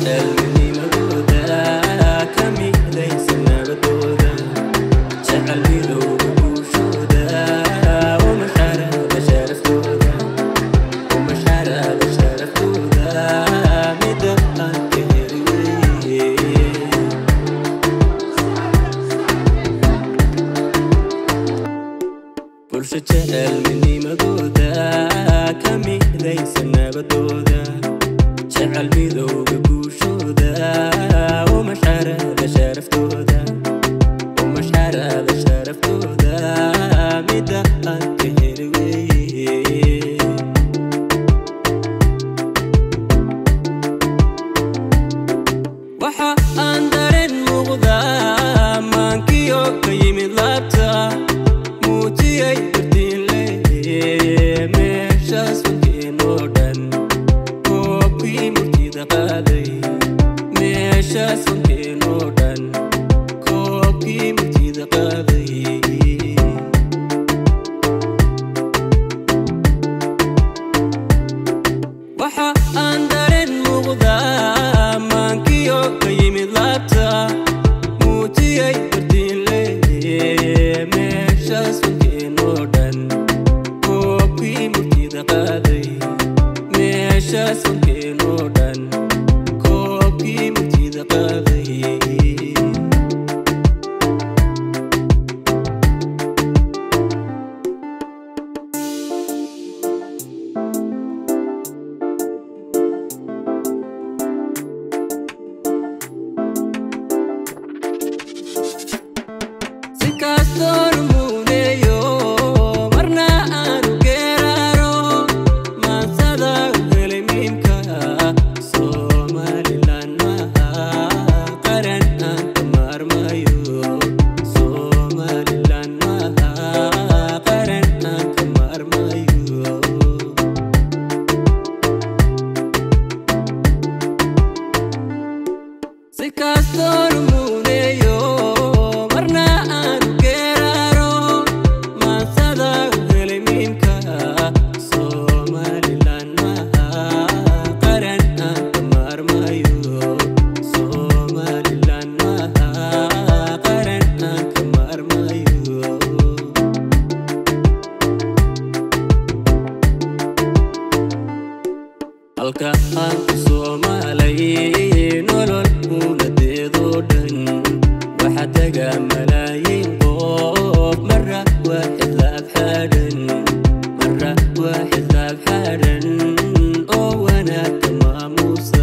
jecel midnimadooda ka midaysan nabadooda jecel midowga guushooda uma sharada sharaftooda uma sharada sharaftooda mida aan ka heli weye bulsho jecel midnimadooda ka midaysan nabadooda jecel midowga guushooda uma sharada sharaftooda uma sharada sharaftooda mida aan ka heli weye waxa aan dareen muuqdaa maankiyo ka yimid laabta muujiyay dardiinle meeshaas wankeenoo dhan koobkii murtida qaaday meeshaas wankeenoo dhan koobkii murtida qaaday waxa aan dareen muuqdaa maankiyo ka yimid laabta muujiyay dardiinle meeshaas wankeenoo dhan koobkii murtida qaaday meeshaas wankeenoo dhan koobkii murtida qaaday si kastoon muuneeyo marna aanu geeraaro maansada u helay miimka somalilan maaha qaran aan ka maarmayo somalilan maaha qaran aan ka maarmayo si kastoon muuneeyo marna aanu geeraaro maansada u helay miimka somalilan maaha qaran aan ka maarmayo somalilan maaha qaran aan ka maarmayo halka aan ku soomaalay nolol muunadeedoo dhan waxaa taga malaayiin qof mara waa xisaab xadhan mara waa xisaab xadhan oo wanaagka maamuusa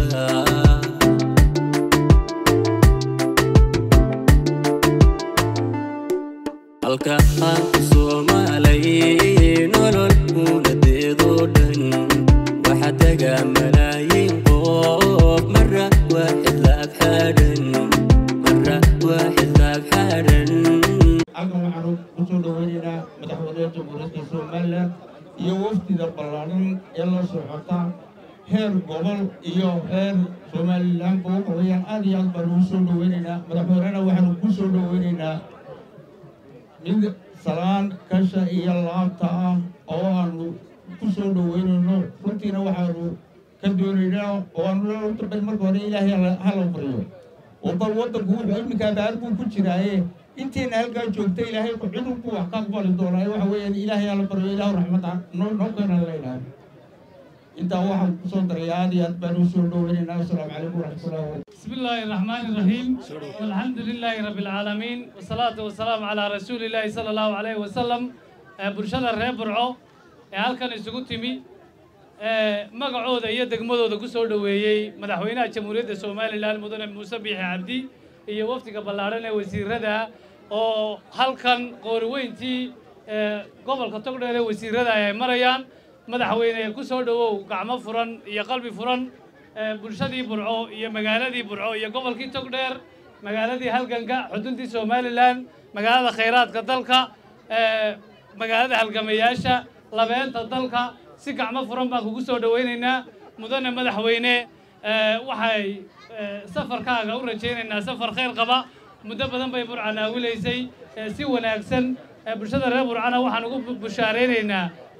halka aan ku soomaalay nolol muunadeedoo dhan waxaa taga malaayiin qof mara waa xisaab xadhan mara waa xisaab xadhan halkan waxaanu ku soo dhoweynaynaa madaxweynaha jamhuuriyadda somalilan iyo wafdida ballaaran ee la socota heer gobol iyo heer somalilanba waxa weeyaan aad iyo aad baanu u soo dhoweynaynaa madaxweynena waxaanu ku soo dhoweynaynaa mid salaan kasha iyo laabta ah oo aanu ku soo dhoweynayno runtiina waxaanu ka doonaynaa oo aanu horta bal marka hore ilaahay hala- hala baryo oo bal waddanku wuxuu iminka abaar buu ku jiraaye intiina halkaa joogta ilaahay cidun buu wax ka aqbali doonaa waxa weeyaan ilaahay hala baryo ilaahu raxmad ah noo noo keenan leynaa intaa waxaan kusoo daray aad iyo aad baan u soo dhoweynaynaa asalaamu calaykum waraxmatullahi wabarakatu بسم الله الرحمن الرحيم والحمد لله رب العالمين والصلاة والسلام على رسول الله صلى الله عليه وسلم آه، برشادة reer burco ee halkan isugu timi ee magacooda iyo degmadooda ku soo dhoweeyey madaxweynaha jamhuuriyadda somalilan mudane muuse biixi cabdi iyo wafdiga ballaadhan ee wasiirada oo halkan qooriweyntii ee gobolka togdheer ee wasiirada ay marayaan madaxweyne ku soo dhowow gacmo furan iyo qalbi furan ee bulshadii burco iyo magaaladii burco iyo gobolkii togdheer magaaladii halganka xuduntii somalilan magaalada khayraadka dalka ee magaalada halgamayaasha labeenta dalka si gacmo furan baan kugu soo dhowaynaynaa mudane madaxweyne ee, waxay ee, safarkaaga u rajaynaynaa safar khayr qaba muddo badan bay burca naawilaysay ee, si wanaagsan ee, bulshada reer burcana waxaan ugu bu- bushaaraynaynaa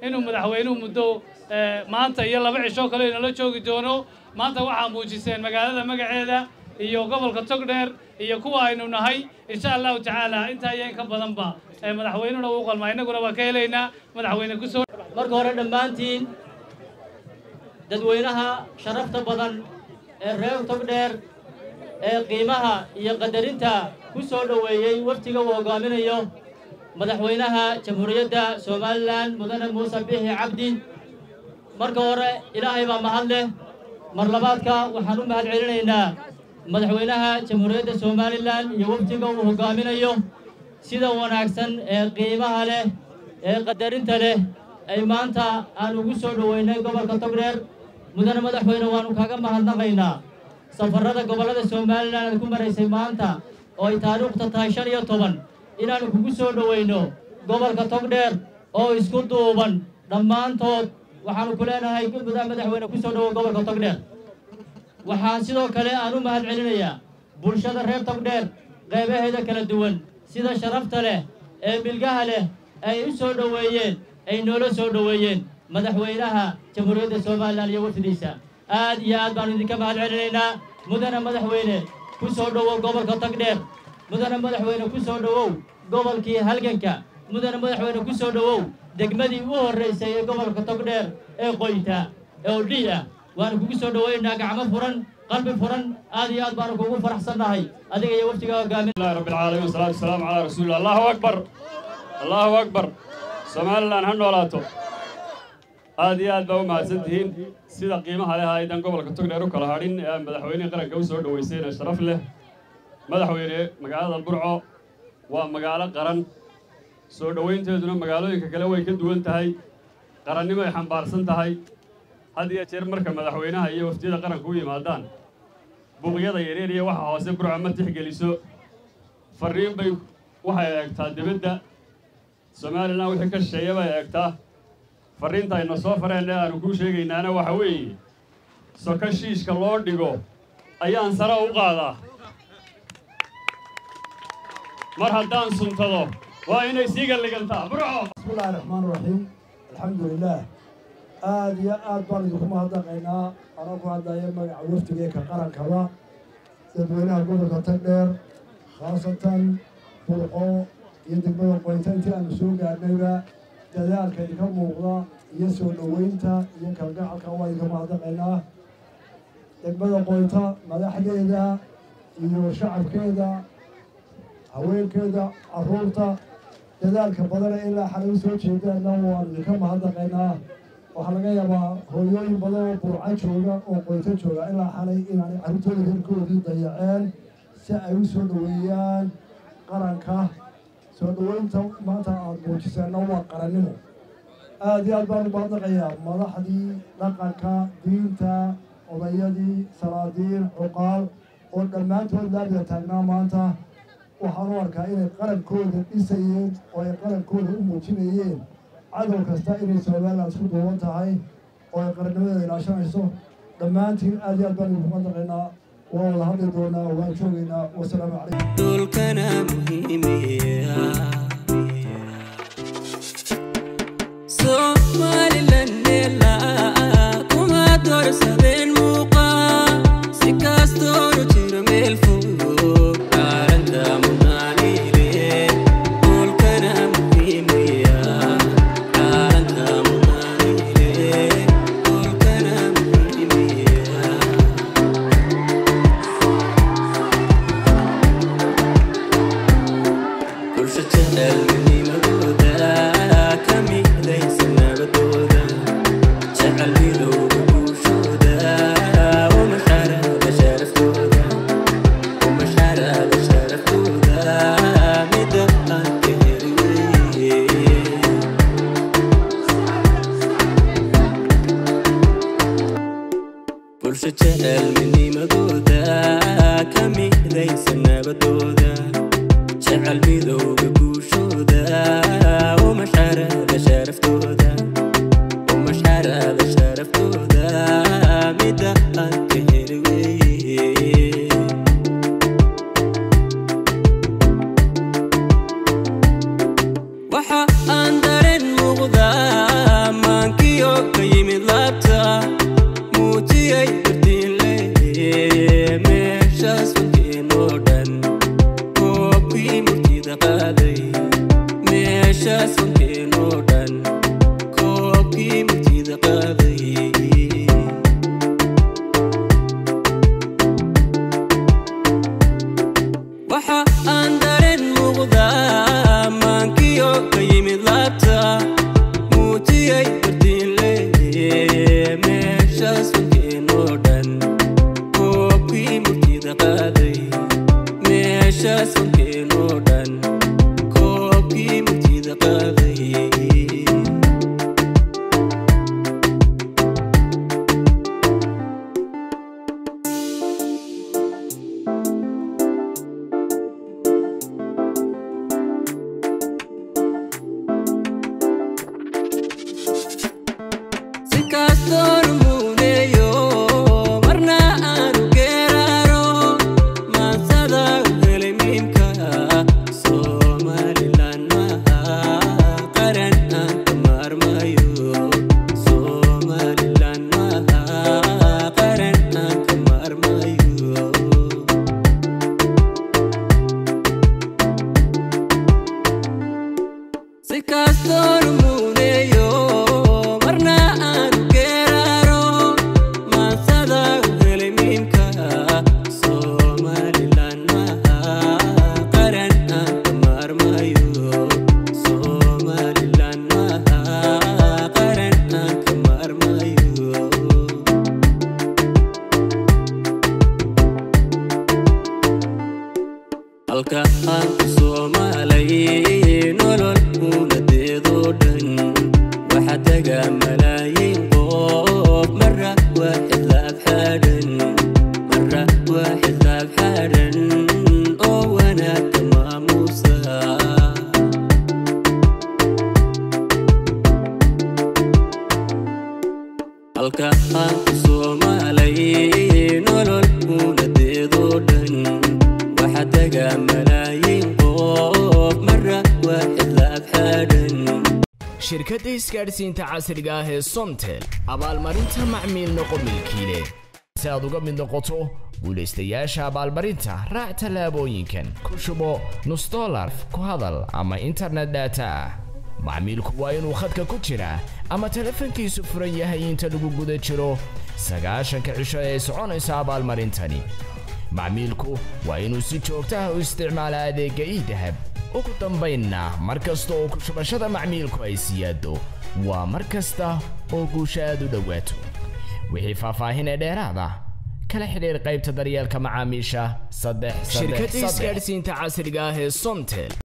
inuu madaxweynuhu muddo maanta iyo laba cisho kale inala joogi doono maanta waxaa muujiseen magaalada magaceeda iyo gobolka togdheer iyo kuwa aynu nahay insha allahu tacaala intaa iyo in ka badanba madaxweynuna uu qalmaa innaguna waa ka helaynaa madaxweyne ku soo marka hore dhammaantiin dadweynaha sharafta badan ee reer togdheer ee qiimaha iyo qadarinta ku soo dhoweeyey waftiga uu hoggaaminayo madaxweynaha jamhuuriyadda somalilan mudane muuse bixi cabdi marka hore ilaahay baa mahad leh mar labaadka waxaan u mahad celinaynaa madaxweynaha jamhuuriyadda somalilan iyo waftiga uu hoggaaminayo sida wanaagsan ee qiimaha leh ee qadarinta leh ay maanta aan ugu soo dhoweynay gobolka togdheer mudane madaxweyne waannu kaaga mahadnaqaynaa safarrada gobollada somalilan aad ku maraysay maanta oo ay taariikhta tahay shan iyo toban inaannu kugu soo dhoweyno gobolka togdheer oo isku duuban dhammaantood waxaannu ku leenahay mudane madaxweyne ku soo dhowow gobolka togdheer waxaan sidoo kale aan u mahad celinayaa bulshada reer togdheer qaybaheeda kala duwan sida sharafta leh ee milgaha leh ay u soo dhoweeyeen ay noola soo dhoweeyeen madaxweynaha jamhuuriyadda somalilan iyo wafdidiisa aad iyo aad baannu idinka mahad celinaynaa mudane madaxweyne ku soo dhowow gobolka togdheer mudane madaxweyne ku soo dhowow gobolkii halganka mudane madaxweyne ku soo dhowow degmadii u horraysay ee gobolka togdheer ee qoyta oo dhii ah waanu kugu soo dhowaynaynaa gacmo furan qalbi furan aad iyo aad baanu kugu faraxsannahay adiga iyo waftiga hogaamin الله رب العالمين والصلاة والسلام على رسول الله الله أكبر الله أكبر somalilan ha noolaato aad iyo aad baa u mahadsantihiin sida qiimaha leh aydan gobolka togdheer u kala hadhin ee madaxweynihii qaranka u soo dhoweysayna sharaf leh madaxweyne magaalada burco waa magaalo qaran soo dhoweynteeduna magaalooyinka kale way ka duwan tahay qarannimo ay xambaarsan tahay had iyo jeer marka madaxweynaha iyo waftiyada qaranka u yimaadaan buuqyada yareer iyo waxa hoose burco ma tixgeliso farriin bay waxay eegtaa dibadda somalilan wixii ka shisheeya bay eegtaa farriinta ayna soo fareen ee aanu kuu sheegaynaana waxa weeye soko shiishka loo dhigo ayaan sare u qaadaa mar haddaan suntado waa inay sii galligantaa burco بسم الله الرحمن الرحيم الحمد لله aad iyo aad baan idinku mahadnaqaynaa anaa ku hadlaya magaca waftigeeka qarankaba dadweynaha gobolka tagdheer khaasatan burqo iyo degmada qoynta intii aanu soo gaadhnayba dadaalka idinka muuqda iyo soo dhoweynta iyo kalgacalka waa idinka mahadnaqaynaa degmada qoynta madaxdeeda iyo shacabkeeda haweenkeeda carruurta dadaalka badana ilaa xalay u soo jeedaana waan idinka mahadnaqaynaa waxaa laga yaabaa hooyooyin badan oo burca jooga oo qoyto jooga ilaa xalay inaanay carruurtooda reerkoodii dayaceen si ay u soo dhoweeyaan qaranka soo dhoweynta maanta aada muujiseenna waa qarannimo aada iyo aad baan u mahadnaqayaa madaxdii dhaqanka diinta odayadii salaadiin cuqaal oo dhammaantood laabida taagnaa maanta waxaan u arkaa inay qarankooda dhisayeen oo ay qarankooda u muujinayeen cadow kasta inay somalilan isku duuban tahay oo ay qarannimadeeda ilaashanayso dhammaantiin aad iyo aad baan idinku madaqaynaa waa wada hadli doonaa waan joogaynaa wasalaamu calaykum dhulkana muhiimiya somalilan meelaa kuma doorsadeen muuqa si kastoonu jiro meel fog aalada munaanile dhulkana muhiimiya aalada munaanile dhulkana muhiimiya bulsho jecel midnimadooda ka midaysa nabadooda jecel midowga bulshooda uma xaraaba sharaftooda uma xaraaba sharaftooda mida aan ka heliye bulsho jecel midnimadooda ka midaysa nabadooda jecel midowga guushooda uma xaraaba sharaftooda uma xaraaba sharaftooda mida aan ka heli weeye waxa aan dareen muuqdaa sonkeenoo dhan koobkii murtida qaaday meesha sonkeenoo dhan koobkii murtida qaaday si kastoon muuneeyo marna aanu geeraaro maansada u helay miimka somalilan maha qaran aan ka maarmayo somalilan maha qaran aan ka maarmayo si kastoon muuneeyo marna aanu geeraaro maansada u helay miimka somalilan maha qaran aan ka maarmayo somalilan maha qaran aan ka maarmayo halka aan ku soomaalay nolol unadeedoo dhan waxaa taga malaayiin qof mara waa xisaab xadhan mara waa xisaab xadhan oo wanaagka maamuusa halka aan ku soomaalay nolol unadeedoo dhan waxaa taga malaayiin qof mara waa xisaab xadhan shirkadda isgaadhsiinta casriga ah ee somtel abaalmarinta macmiil noqo milkiile si aad uga mid noqoto guulaystayaasha abaalmarinta raac tallaabooyinkan ku shubo nus dolar ku hadal ama internet data ah macmiilku waa inuu khadka ku jiraa ama telefoonkiisu furan yahay inta lagu guda jiro sagaashanka cisho ee soconaysa abaalmarintani macmiilku waa inuu si joogto ah u isticmaala adeegga idahab ugu dambaynna mar kasta oo ku shubashada macmiilku ay siyaado waa mar kasta oo guusha aad u dhowaato wixii faahfaahin ee dheeraada kala xidhiir qaybta daryeelka macaamiisha saddex shirkadda isgaadhsiinta casriga ah ee somtel